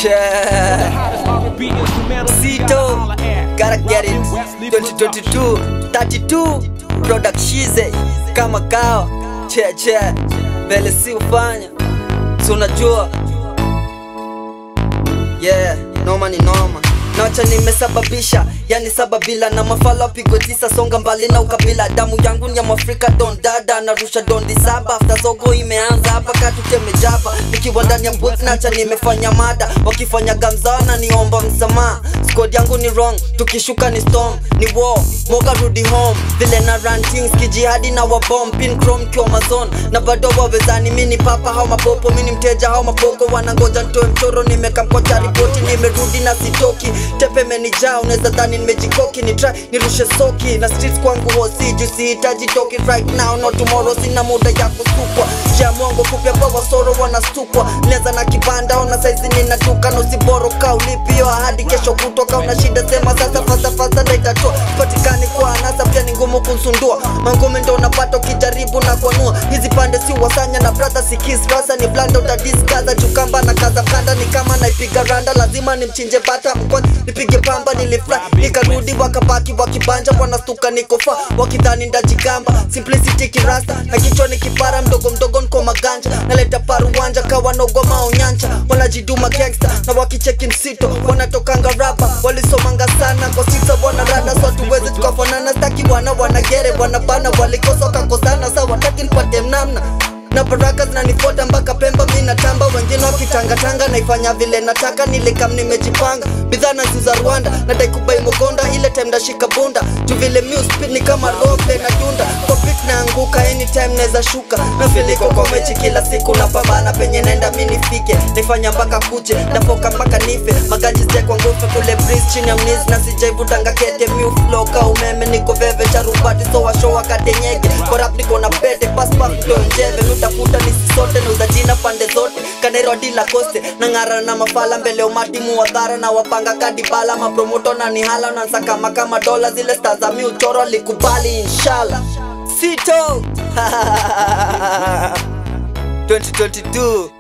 Sito, gotta get it 2022 32 product shize kama kawa che che mbele si ufanya si unajua yeah noma ni noma nacha nimesababisha yani sababila na mafala pigwe tisa songa mbali na ukabila damu yangu ni ya mwafrika don dada narusha dondi saba after zogo imeanza hapa katutemejapa nikiwa ndani ya booth nacha nimefanya mada wakifanya gamzana niomba msamaha squad yangu ni wrong tukishuka ni storm ni war moga rudi home vile na rantings kijihadi na wabom pin chrome kiwa mazon na bado wawezani mini papa hao mapopo mini mteja hao mapoko wanangoja ntoe mchoro nimekamkocha ripoti nimerudi na sitoki tepe menijaa unaweza dhani nimejikoki ni try nirushe soki na streets kwangu hosi juu sihitaji toki right now no tomorrow sina muda ya kusukwa ya mongo kupya kwa wasoro wanastukwa neza na kibanda ona saizi ninatuka nosiboro kaulipio hadi kesho kutoka una shida sema sasa fasa fasa ndaitatoa patikani kwa anasa pia ni ngumu kunsundua mangome ndo unapata ukijaribu na kuanua hizi pande si wasanya na brother sikis rasa ni blanda utadiskaza chukamba na kaza blanda ni kama naipiga randa lazima nimchinje bata mkwanza nipige pamba nilifly nikarudi wakabaki wakibanja wanastuka nikofa wakidhani ndajigamba simplicity kirasta na kichwa ni kipara mdogo mdogo nko maganja naleta paruwanja kawa nogoma onyanja wanajiduma gangsta na wakicheki msito wanatokanga rapa walisomanga sana kwa sisa wanarada so tuwezi tukafanana staki wana wanagere wanabana walikosa wakakosana sa wataki nipate mnamna na baraka zinanifuata mpaka Pemba, mi natamba, wengine wakitangatanga, naifanya vile nataka, nilikam nimejipanga, bidhaa naziuza Rwanda, nadai kubai Mugonda, ile time ndashika bunda, juu vile mi speed ni kama rope na dunda, kwa beat naanguka, anytime naweza shuka, na filiko kwa mechi kila siku, napambana penye naenda mi nifike, naifanya mpaka kuche, nafoka mpaka nife, magaji zia kwa ngufe kule breeze chini ya mnizi, na sijaivutanga kete, mi uflow ka umeme, niko veve charubati, so washo wakate nyege, kwa rap niko na pete, pass pass ndo njeve, nutafuta nisi sote nauza jina pande zote kanero dila koste nang'ara na mafala mbele umati muwadhara na wapanga kadibala mapromoto na nihala nansakama kama dola zile sta za mi uchoro likubali inshallah sito 2022